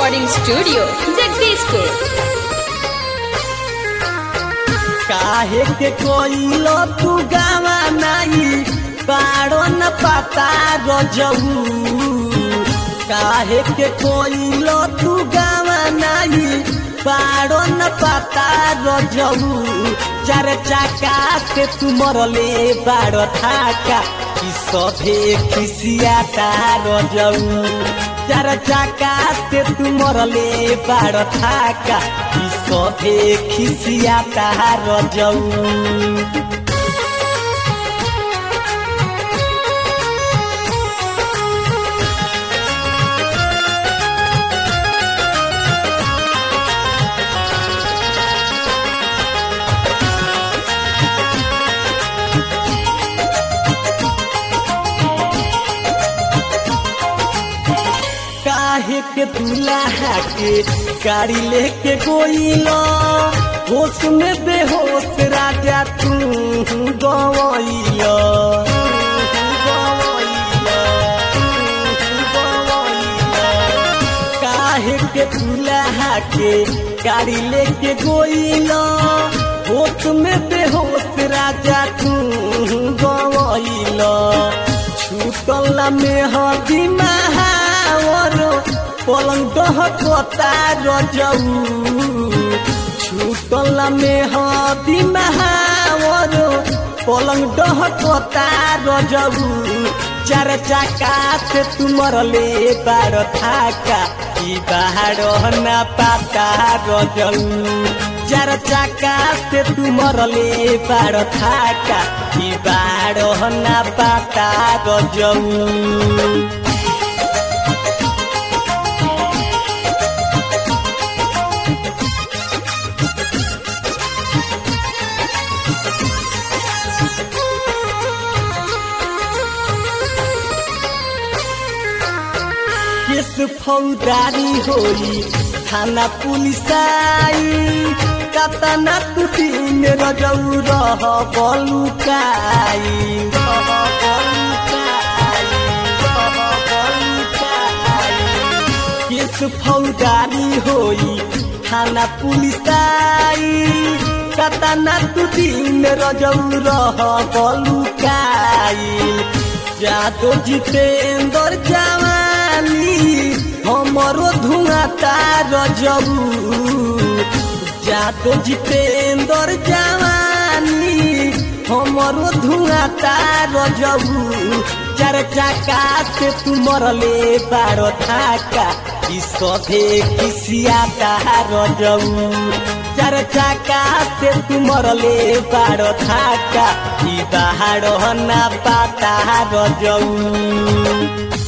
recording studio, Jagdishpur. काहे के कोइलो तू गावा नाही पाड़ो न पता रजऊ काहे के कोइलो तू गावा नाही पाड़ो न पता रजऊ चार चाका से तू मरले बाड़ थाका कि सभे खिसिया रजऊ चार चाका से तू मरले बाड़ थाका कि सभे खिसिया रजऊ काहे के दूल्हा के गाड़ी लेके गोइलो होश में बेहोश राजा तू गवैलो काहे के दूल्हा के गाड़ी लेके गोइलो होश में बेहोश राजा तू गवैलो छूटल में हदी महावर पलंग दह कता रजऊ छूटल में हदी महावर पलंग दह कता रजऊ चार चाका से तुमरले बार थाका ई बाहर ना पाता रजऊ चार चाका से तुमरले बार थाका ई बाहर ना पाता रजऊ केस फौदारी होई थाना पुलिस आई कतना तू दिन रजऊ रह बलुकाई रह बलुकाई, रह बलुकाई। केस फौदारी होई थाना पुलिस आई कतना तू दिन रजऊ रह बलुकाई जादो जितेंद्र जवानी हमरो धुआं तार जबू जादो जितेंद्र जवानी हमरो धुआं तार जबू चार चाका से तू मरले बार थाका ई सभे किसिया तार जबू चार चाका से तू मरले बार थाका ई बाहर ना पाता रजऊ